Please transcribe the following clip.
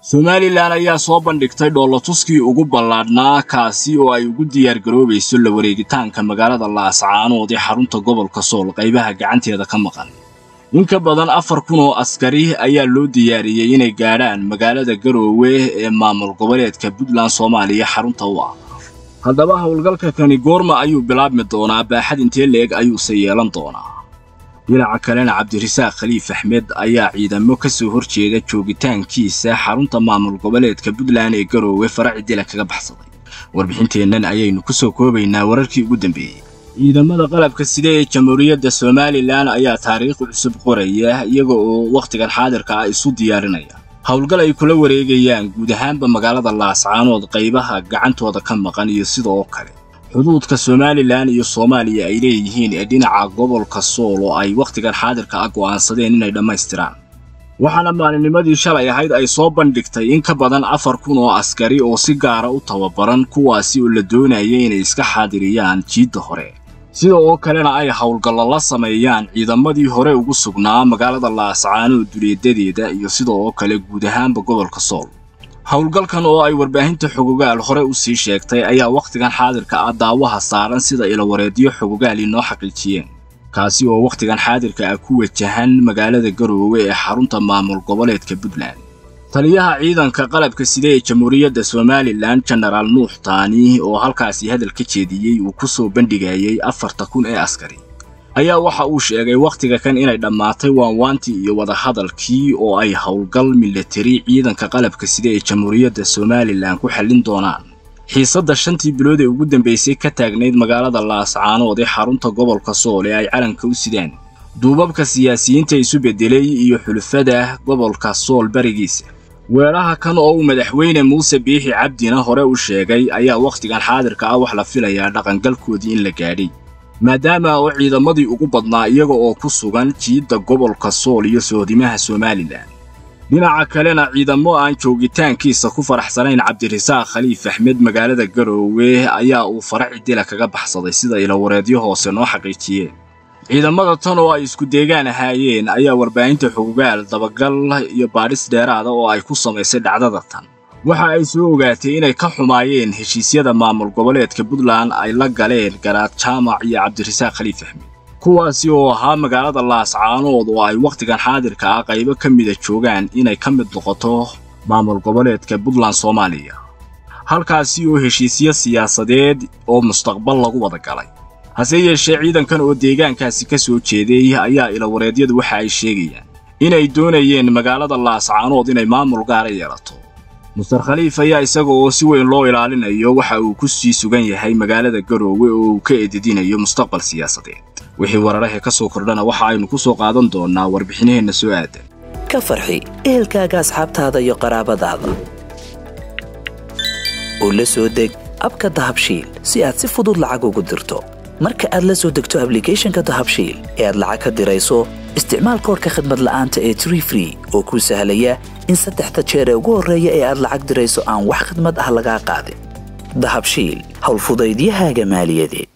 somalilan ayaa soo bandhigtay dhoolatuskii ugu ballaadhnaa kaasi oo ay ugu diyaargaroobayso la wareegitaanka magaalada laascaanood ee xarunta gobolka sool qaybaha gacanteeda ka maqan in ka badan afar kun oo askari ayaa loo diyaariyey inay gaadhaan magaalada garoowe ee maamul goboleedka puntland soomaaliya xarunta u ah haddaba howlgalka kani goorma ayuu bilaabmi doonaa baaxad intee leeg ayuuse yeelan doonaa dhinaca kalena cabdirasaaq khaliif axmed ayaa ciidamo ka soo hor jeeda joogitaankiisa xarunta maamul goboleedka puntland ee garoowe faraci dila kaga baxsaday warbixinteennan ayaynu ku soo koobaynaa wararkii ugu dambeeyey ciidamada qalabka sida ee jamhuuriyadda somalilan ayaa taariikh cusub qoraya iyaga oo wakhtigan xaadirka ah isu diyaarinaya howlgal ay kula wareegayaan guud ahaanba magaalada laascaanood qaybaha gacantooda ka maqan iyo sidoo kale xuduudka somalilan iyo soomaaliya ay leeyihiin ee dhinaca gobolka sool oo ay wakhtigan xaadirka ah go'aansadeen inay dhammaystiraan waxaana maalinnimadii shalay ahayd ay soo bandhigtay in ka badan afar kun oo askari oo si gaara u tababaran kuwaasi oo la doonaya inay iska xaadiriyaan jiidda hore sida oo kalena ay howlgallo la sameeyaan ciidamadii hore ugu sugnaa magaalada laascaanood duleedadeeda iyo sida oo kale guud ahaanba gobolka sool howlgalkan oo ay warbaahinta xogogaal hore u sii sheegtay ayaa wakhtigan xaadirka ah daawaha saaran sida ilawareedyo xogogaal inoo xaqiijiyeen kaasi oo wakhtigan xaadirka ah ku wajahan magaalada garoowe ee xarunta maamul goboleedka puntland taliyaha ciidanka qalabka sida ee jamhuuriyadda somalilan jenaraal nuux taani oo halkaasi hadal ka jeediyey uu ku soo bandhigayay afarta kun ee askari ayaa waxa uu sheegay wakhtiga kan inay dhammaatay waanwaantii iyo wadahadalkii oo ay howlgal milatari ciidanka qalabka sida ee jamhuuriyadda somalilan ku xallin doonaan xiisadda shantii bilood ee ugu dambaysay ka taagnayd magaalada laascaanood ee xarunta gobolka sool ee ay calanka u sidaan duubabka siyaasiyiinta isu beddelay iyo xulufada gobolka sool barigiisa weeraha kan oo uu madaxweyne muuse biixi cabdina hore u sheegay ayaa wakhtigan xaadirka ah wax la filayaa dhaqangalkoodii in la gaadhay maadaama oo ciidamadii ugu badnaa iyaga oo ku sugan jiidda gobolka sool iyo sohdimaha somalilan dhinaca kalena ciidamo aan joogitaankiisa ku faraxsanayn cabdirasaaq khaliif axmed magaalada garoowe ayaa uu faraci dila kaga baxsaday sida ilawareedyo hoose noo xaqiijiyeen ciidamada tan oo ay isku deegaan ahaayeen ayaa warbaahinta xogogaal dabagal iyo baadhis dheeraada oo ay ku samaysay dhacdada tan waxa ay soo ogaatay inay ka xumaayeen heshiisyada maamul goboleedka puntland ay la galeen garaad jaamac iyo cabdirasaaq khaliif axmed kuwaasi oo ahaa magaalada laascaanood oo ay wakhtigan xaadirka ah qaybo ka mida joogaan inay ka mid noqoto maamul goboleedka puntland soomaaliya halkaasi oo heshiisyo siyaasadeed oo mustaqbal lagu wada galay hase yeeshee ciidankan oo deegaankaasi ka soo jeeday ayaa ilawareedyadu waxa ay sheegayaan inay doonayeen magaalada laascaanood inay maamul gaara yeelato muster khaliif ayaa isaga oo si weyn loo ilaalinayo waxa uu ku sii sugan yahay magaalada garoowe oo uu ka edidinayo mustaqbal siyaasadeed wixii wararahe ka soo kordhana waxa aynu ku soo qaadan doonnaa warbixinaheenna soo aadan ka farxi ehelkaaga asxaabtaada iyo qaraabadaada oo la soo deg abka dahabshiil si aad si fudud lacag ugu dirto marka aad la soo degto ablicathonka dahabshiil ee aad lacag ka dirayso isticmaal koorka khadmad la'aanta ee tree free oo kuu sahlaya in saddexda jeer ee ugu horreeya ee aad lacag dirayso aan wax khadmad ah lagaa qaadin dahabshiil howlfudaydiyahaaga maaliyadeed